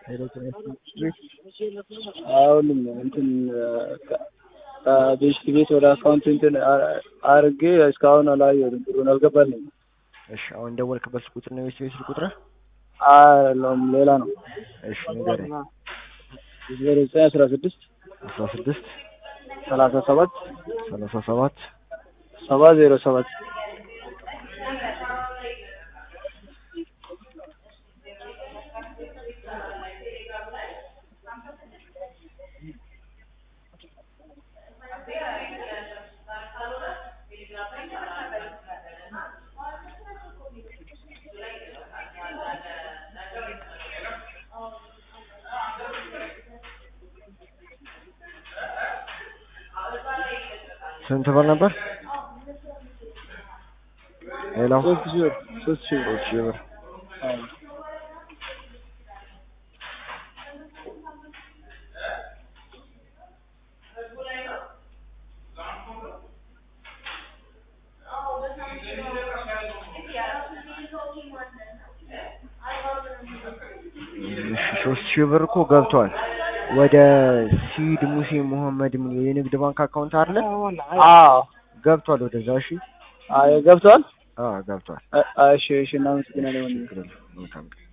ሄሎ ጤና ይስጥልኝ። አሁንም እንትን ቤት ቤት ወደ አካውንት እንትን አርጌ እስካሁን አላየሁትም። ብሩን አልገባልኝም። እሺ አሁን ደወልክበት ቁጥር ነው የቤት ስልክ ቁጥር? አይደለም ሌላ ነው። እሺ ንገረኝ። ዜሮ ዘጠኝ አስራ ስድስት አስራ ስድስት ሰላሳ ሰባት ሰላሳ ሰባት ሰባ ዜሮ ሰባት ስንት ብር ነበር? ሄሎ ሶስት ሺህ ብር ሶስት ሺህ ብር ሶስት ሺህ ብር አዎ። እሺ ሶስት ሺህ ብር እኮ ገብቷል። ወደ ሲድ ሙሴ መሐመድ የሚል የንግድ ባንክ አካውንት አለ አዎ ገብቷል። ወደዛ እሺ አይ ገብቷል። አዎ ገብቷል። እሺ እሺ እናመሰግናለን። ችግር የለም። መልካም ቀን